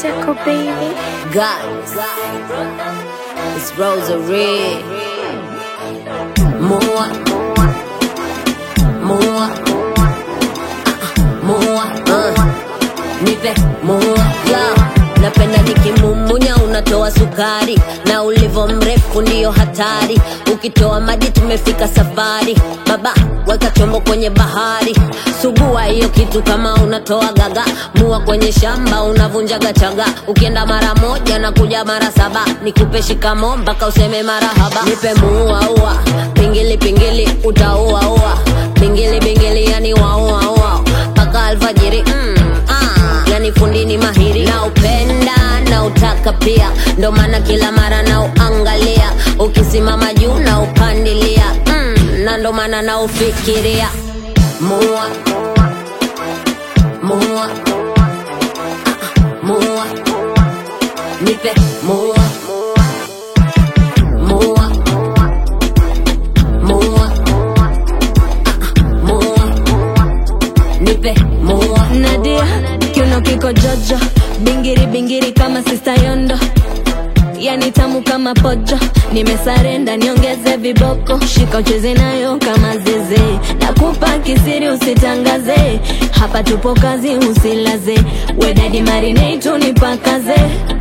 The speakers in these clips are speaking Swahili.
Tickle baby. Guys, it's Rosary. More, more, more, uh, nipe more, yo. Napenda nikimumunya unatoa sukari na ulivo mrefu ndiyo hatari. Ukitoa maji tumefika safari, baba weka chombo kwenye bahari, sugua hiyo kitu kama unatoa gaga, mua kwenye shamba unavunjaga chaga. Ukienda mara moja na kuja mara saba, nikupe shikamo mpaka useme marahaba. Nipe muua ua, pingili pingili utaua ua, pingili pingili yani waua ua mpaka alfajiri mm, ah, yani fundini mahiri na upenda na utaka pia, ndo maana kila mara na uangalia, ukisimama juu na upandilia mm, na ndo maana na ufikiria mua mua mua nipe mua mua mua mua nipe mua Nadia, kiuno kiko jojo, bingiri bingiri kama sista Yondo, yani tamu kama pojo. Nimesarenda niongeze viboko, shika ucheze nayo kama zeze, nakupa kisiri usitangaze, hapa tupo kazi usilaze, wedadi marinate unipakaze,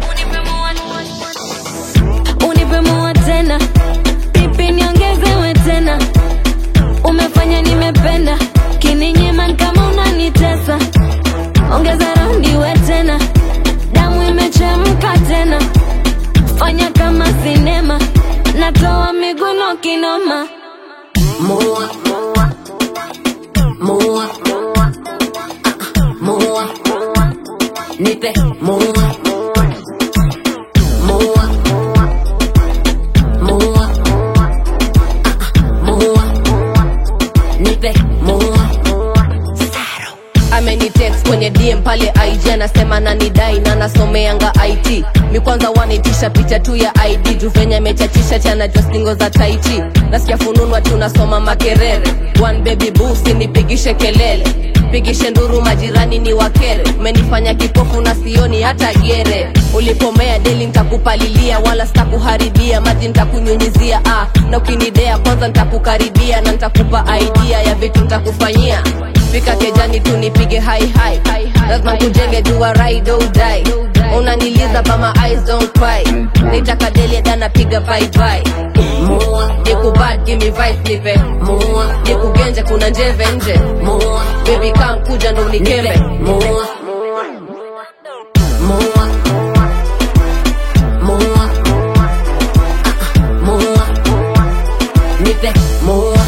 unipe mua tena, pipi niongezewe tena umefanya nimependa kininyima kama unanitesa ongeza raundi we tena damu imechemka tena fanya kama sinema natoa miguno kinoma mua mua mua nipe mua mua mua mua nipe mua amenitext kwenye dm pale ig anasema nanidai na nasomeanga it mi kwanza wanitisha picha tu ya id juu venye amechachisha chanajua stingo za taiti nasikia fununwa tu nasoma makerere one baby busi nipigishe kelele pigishe nduru majirani ni wakere umenifanya kipofu na sioni hata gere ulipomea deli ntakupalilia wala sitakuharibia maji ntakunyunyizia ah, na ukinidea kwanza ntakukaribia na ntakupa idea ya vitu ntakufanyia fika kejani tu nipige hai hai lazima kujenge jua ride or die unaniliza kama eyes don't cry nitaka deli dana piga bye bye mua nikubad give me vibe nipe mua nikugenje kuna njeve nje mua baby come kuja ndo unikembe mua mua mua mua nipe mua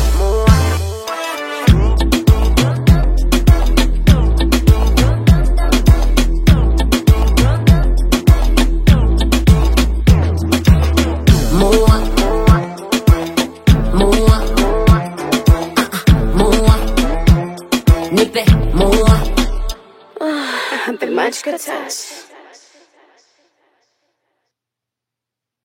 mua mua mua nipe mua I've been much good touch.